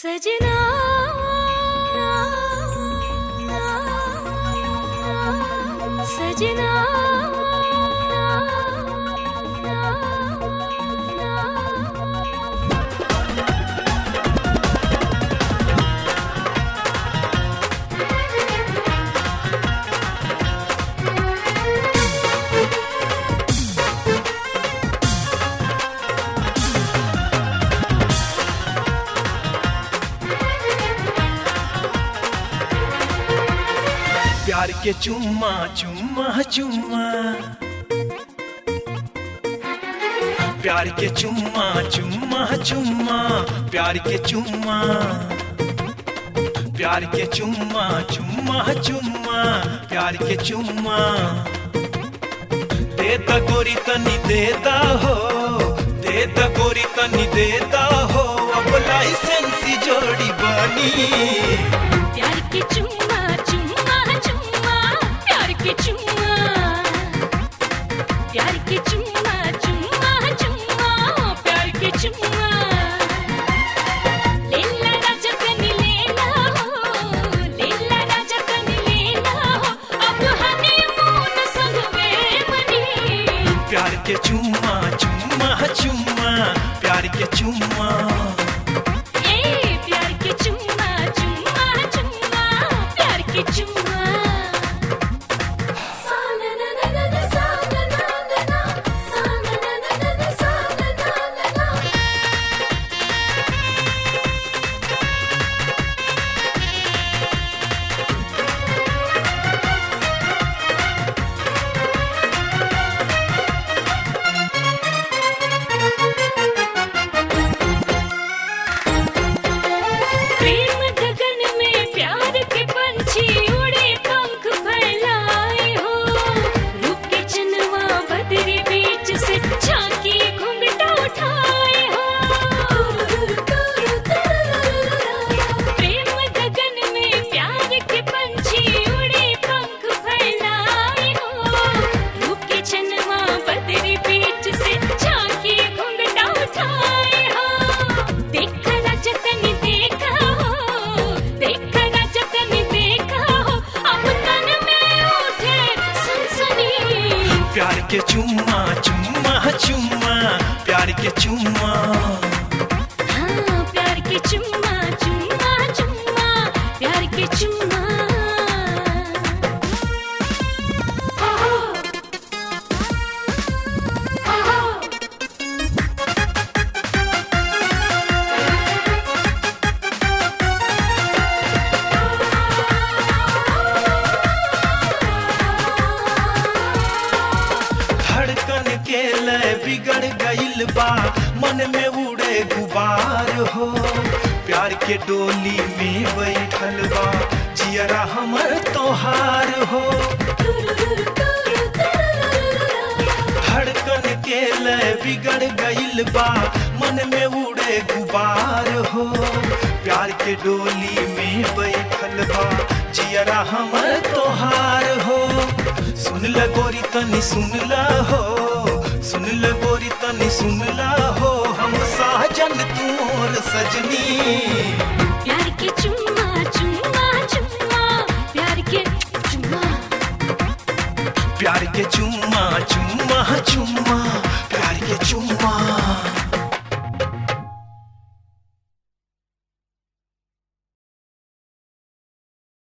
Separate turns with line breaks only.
सजना सजना
प्यार के चुम्मा चुम्मा चुम्मा प्यार के चुम्मा चुम्मा चुम्मा प्यार के चुम्मा प्यार के चुम्मा चुम्मा चुम्मा प्यार के चुम्मा देता गोरी तनी देता हो देता गोरी तनी देता हो अब लाइसेंसी जोड़ी बनी
प्यार के चुम्मा चुम्मा चुम्मा प्यार के चुम्मा प्यार के चुम्मा चुम्मा चुम्मा प्यार के चुम्मा लेला राजा कनी लेला हो लेला राजा कनी लेला हो अब हनीमून संगवे मनी
प्यार के चुम्मा चुम्मा चुम्मा प्यार के चुम्मा
ए प्यार के चुम्मा चुम्मा चुम्मा प्यार के चुम्मा सा ना ना ना ना ना सा ना ना ना ना सा ना ना ना ना ना सा ना ना ना ना प्रेम गगन में प्यार के पंछी उड़े पंख फैलाए हो रूप के चनवा बदरी बीच से झांकी घुंघटा उठाए हो प्रेम गगन में प्यार के पंछी उड़े पंख फैलाए हो रूप के चनवा बदरी बीच से झांकी घुंघटा उठाए हो देखा ना जतन देखा हो देखा ना जतन देखा हो अब तन में उठे सनसनी
प्यार के चुम्मा चुम्मा चुम्मा प्यार के चुम्मा
हाँ प्यार के चुम्मा चुम्मा चुम्मा प्यार के चुम्मा ओहो ओहो
धड़कन के लय बिगड़ गइल बा मन में उड़े गुबार हो प्यार के डोली में बैठल बा जियरा हमर तोहार हो धड़कन के लय बिगड़ गइल बा मन में उड़े गुबार हो प्यार के डोली में बैठल बा जियरा हमर तोहार हो सुन ल गोरी तनी सुन ल हो सुन ल गोरी तनी सुन ल हो हम साजन तू मोर सजनी